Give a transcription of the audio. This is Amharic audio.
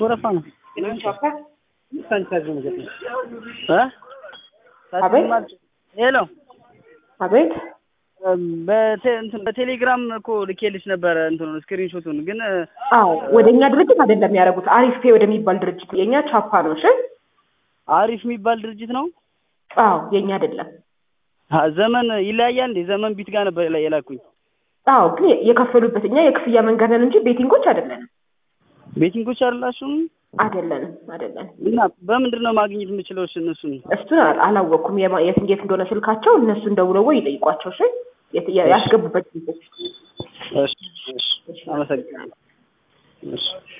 ወረፋ ነው አቤት ሄሎ አቤት በቴ- እንትን በቴሌግራም እኮ ልኬልሽ ነበረ እንትኑን ስክሪንሾቱን ግን አዎ ወደ እኛ ድርጅት አይደለም ያደረጉት አሪፍ ፔ ወደሚባል ድርጅት የእኛ ቻፓ ነው እሺ አሪፍ የሚባል ድርጅት ነው አዎ የእኛ አይደለም አ፣ ዘመን ይለያያል እንዴ ዘመን ቢት ጋር ነበር ላይ የላኩኝ አዎ ግን የከፈሉበት እኛ የክፍያ መንገድ ነን እንጂ ቤቲንጎች አይደለንም ቤቲንጎች አይደላችሁም አይደለንም አይደለንም እና በምንድን ነው ማግኘት የምችለው እሺ እነሱን እሱን አል- አላወቅኩም የማ- የት የት እንደሆነ ስልካቸው እነሱን ደውለው ወይ ይጠይቋቸው እሺ የት- ያ- ያስገቡበት ጊዜ እሺ እሺ አመሰግናለሁ እሺ